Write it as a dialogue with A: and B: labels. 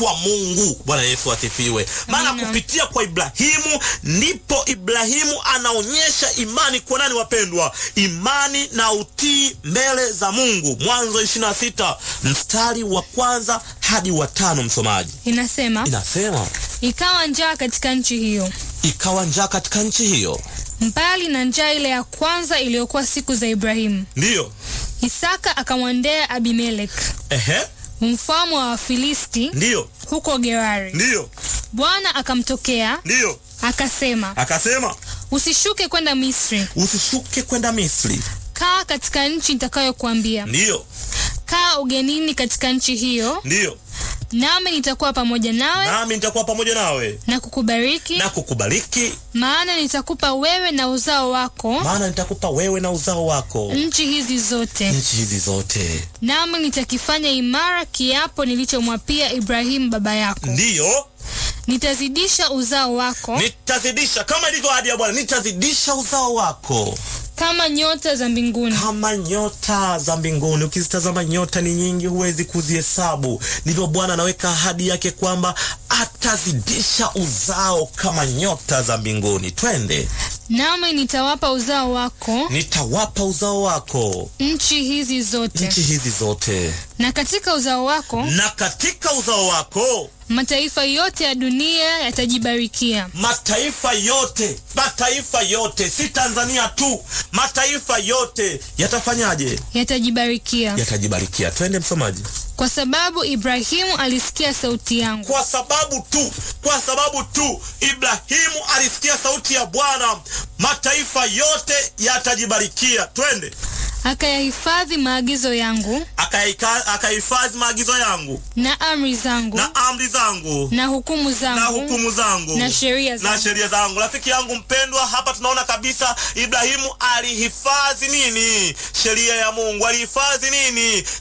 A: kwa Mungu. Bwana Yesu asifiwe. Maana
B: Amina.
A: kupitia kwa Ibrahimu ndipo Ibrahimu anaonyesha imani kwa nani, wapendwa? Imani na utii mbele za Mungu. Mwanzo 26 mstari wa kwanza hadi wa tano, msomaji.
B: Inasema,
A: Inasema
B: ikawa njaa katika nchi hiyo,
A: ikawa njaa katika nchi hiyo,
B: mbali na njaa ile ya kwanza iliyokuwa siku za Ibrahimu.
A: ndiyo
B: Isaka akamwendea Abimelek
A: ehe,
B: mfalme wa Wafilisti
A: ndiyo
B: huko Gerari.
A: ndiyo
B: Bwana akamtokea
A: ndiyo,
B: akasema,
A: akasema
B: usishuke kwenda Misri,
A: usishuke kwenda Misri,
B: kaa katika nchi nitakayokuambia.
A: ndiyo
B: Kaa ugenini katika nchi hiyo,
A: ndiyo,
B: nami nitakuwa pamoja nawe
A: nami nitakuwa pamoja nawe
B: na kukubariki,
A: na kukubariki,
B: maana nitakupa wewe na uzao wako
A: maana nitakupa wewe na uzao wako
B: nchi hizi zote,
A: nchi hizi zote,
B: nami nitakifanya imara kiapo nilichomwapia Ibrahimu baba yako.
A: ndiyo
B: Nitazidisha uzao wako
A: nitazidisha, kama ilivyo ahadi ya Bwana, nitazidisha uzao wako
B: kama nyota za mbinguni
A: kama nyota za mbinguni. Ukizitazama nyota ni nyingi, huwezi kuzihesabu. Ndivyo Bwana anaweka ahadi yake kwamba atazidisha uzao kama nyota za mbinguni. Twende,
B: nami nitawapa uzao wako
A: nitawapa uzao wako
B: nchi hizi zote,
A: nchi hizi zote,
B: na katika uzao wako
A: na katika uzao wako
B: mataifa yote ya dunia yatajibarikia.
A: mataifa yote, mataifa yote, si Tanzania tu, mataifa yote yatafanyaje?
B: Yatajibarikia
A: Yatajibarikia. Twende msomaji.
B: kwa sababu Ibrahimu alisikia sauti yangu,
A: Kwa sababu tu, kwa sababu tu Ibrahimu alisikia sauti ya Bwana, mataifa yote yatajibarikia. Twende,
B: akayahifadhi maagizo yangu
A: Akaika- akahifadhi maagizo yangu
B: na amri zangu
A: na amri zangu
B: na hukumu
A: na
B: zangu
A: hukumu zangu
B: na sheria
A: na
B: zangu.
A: sheria zangu. Rafiki yangu mpendwa, hapa tunaona kabisa Ibrahimu alihifadhi nini? Sheria ya Mungu. Alihifadhi nini?